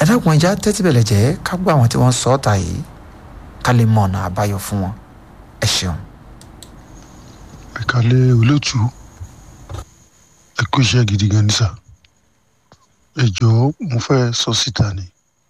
ẹ dákun ẹja tẹ́tí bẹ̀lẹ̀ jẹ́ ká gbọ́ àwọn tí wọ́n sọ ọ́ ta yìí ká lè mọ ọ̀nà àbáyọ fún wọn ẹ ṣeun. ìkàlẹ̀ olóòtú ẹ kú iṣẹ́ gidi gan ní sà ẹ jọ̀ọ́ mo fẹ́ sọ síta ni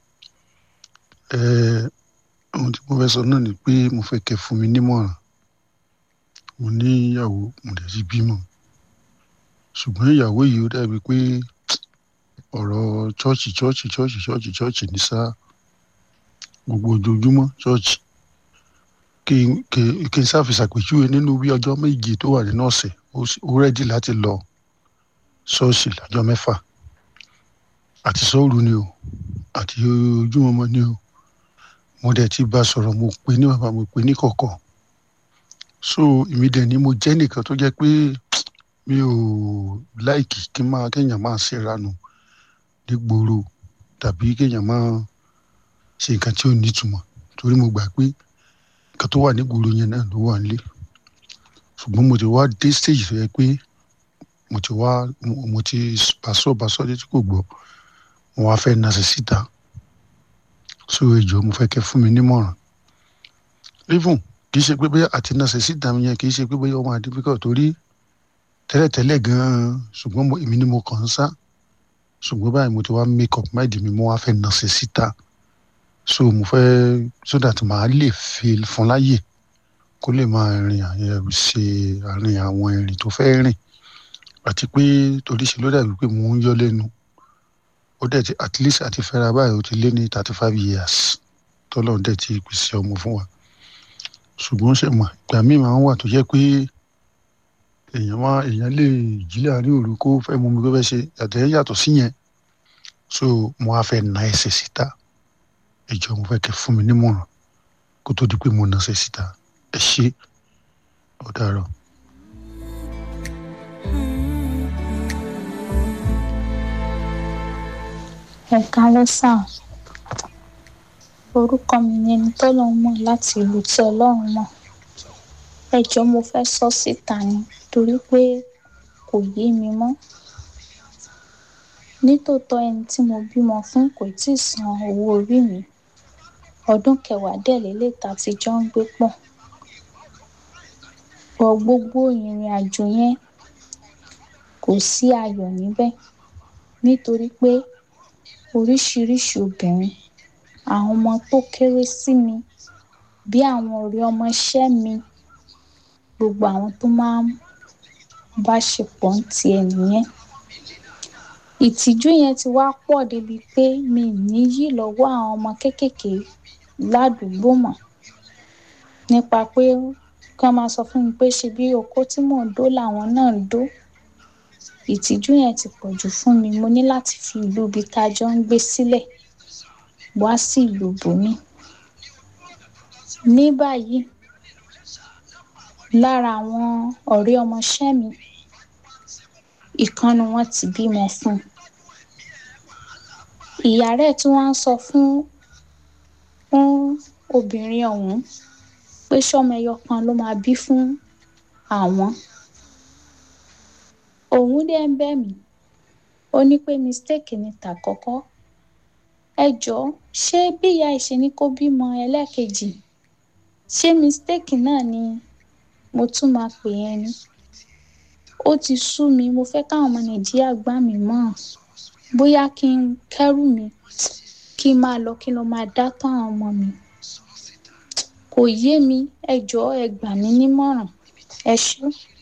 ẹ ohun tí mo fẹ́ sọ náà ni pé mo fẹ́ kẹ́ fún mi nímọ̀ràn mo ní ìyàwó mo dẹ̀ ti bímọ ṣùgbọ́n ìyàwó yìí ó dàbí pé ọ̀rọ̀ chọ́ọ̀chì chọ́ọ̀chì chọ́ọ̀chì chọ́ọ̀chì chọ́ọ̀chì ní sá gbogbo ojoojúmọ́ chọ́ọ̀chì kí n kí n ṣàfìṣàpèjúwe nínú bí ọjọ́ méje tó wà nínú ọ̀sẹ̀ ó rẹ́dí láti lọ ṣọ́ọ̀ṣì lọ́jọ́ mẹ́fà àti sọ́ọ̀rù ni o àti ojúmọmọ ni o mo dẹ̀ ti bá sọ̀rọ̀ mo pè ní bàbá mo pè ní kọ̀kọ̀ so èmi dẹ̀ ni mo jẹ́ nìkan tó jẹ́ pé mi ò láìkì kí n máa kéèyàn máa ṣèrànù nígboro tàbí kéèyàn máa ṣe nǹkan tí ò nítumọ̀ torí mo gbà pé nǹkan tó wà nígboro yẹn náà ló wà nílé ṣùgbọ́n mo ti wá dé stage tó yẹ pé mo ti wá mo ti bàṣọ bàṣọ létí kò gbọ́ mo wá fẹ́ nasẹ̀ síta so ẹjọ́ mo fẹ́ kẹ́ fún mi nímọ̀ràn even kì í ṣe pé bóyá àti nasẹ̀ síta mi yẹn kì í ṣe pé bóyá ó máa difficult torí tẹ́lẹ̀tẹ́lẹ̀ gan-an ṣùgbọ́n èmi ni mo kàn ń sá ṣùgbọ́n báyìí mo ti wá make up mind mi mo wá fẹ́ nasẹ̀ síta so mo fẹ́ so that màá lè fi fún láyè kó lè máa rìn ṣe àárín àwọn ìrìn tó fẹ́ rìn àti pé torí ṣe ló dàbí pé mò ń yọ lẹ́nu ó dẹ̀ ti at least àti fẹ́ra báyìí ó ti lé ní thirty five years tọ́lọ́run dẹ̀ ti pèsè ọmọ fún wa ṣùgbọ́n ṣe mọ̀ ìgbà míì máa ń wà tó jẹ́ pé èèyàn máa èèyàn lè jí láàrin òru kó fẹ́ mú mi kó fẹ́ ṣe àtẹ̀yẹ yàtọ̀ sí yẹn so mo á fẹ́ na ẹsẹ̀ síta ìjọ mo fẹ́ kẹ́ fún mi nímọ̀ràn kó tó di pé mo na ẹsẹ̀ síta ẹ ṣé ó dàárọ̀. ẹ kálẹ́ sà orúkọ mi ni ẹni tọ́lọ́run mọ̀ láti ìlú tí ọlọ́run mọ̀ ẹ jọ̀ọ́ mo fẹ́ sọ síta ni torí pé kò yé mi mọ́ nítòótọ́ ẹni tí mo bímọ fún kò tíì san owó orí mi ọdún kẹwàá dẹ̀ lélẹ̀ tá a ti jọ ń gbé pọ̀ pọ̀ gbogbo ìrìn àjò yẹn kò sí ayọ̀ níbẹ̀ nítorí pé oríṣiríṣi obìnrin àwọn ọmọ tó kéré sí mi bí àwọn ọ̀rẹ́ ọmọọṣẹ́ mi gbogbo àwọn tó máa ń bá ṣe pọ̀ ń tiẹ̀ nìyẹn ìtìjú yẹn ti wá pọ̀ débi pé mi ì ní yí lọ́wọ́ àwọn ọmọ kéékèèké ládùúgbò mọ́ nípa pé kí wọ́n máa sọ fún mi pé ṣe bí okó tí mò ń dó làwọn náà ń dó ìtìjú yẹn ti pọ̀ jù fún mi mo ní láti fi ìlú ibi tá a jọ ń gbé sílẹ̀ wá sí ìlú bòmí ní báyìí lára àwọn ọ̀rẹ́ ọmọọṣẹ́ mi ìkànnì wọn ti bímọ fún un ìyá rẹ̀ tí wọ́n ń sọ fún fún obìnrin ọ̀hún pé sọ́mọ ẹyọ kan ló máa bí fún àwọn òun dẹ̀ ń bẹ̀ mí ó ní pé mistake ni tàkọ́kọ́ ẹ jọ̀ọ́ ṣé bí ìyá ìṣe ni kó bímọ ẹlẹ́ẹ̀kejì ṣé mistake náà ni mo tún máa pè yẹn ni ó ti sú mi mo fẹ́ káwọn ọmọ nàìjíríà gbà mí mọ́ bóyá kí n kẹ́rù mi kí n máa lọ kí n lọ máa dá tán àwọn ọmọ mi kò yé mi ẹ jọ̀ọ́ ẹ gbà mí nímọ̀ràn ẹ ṣé.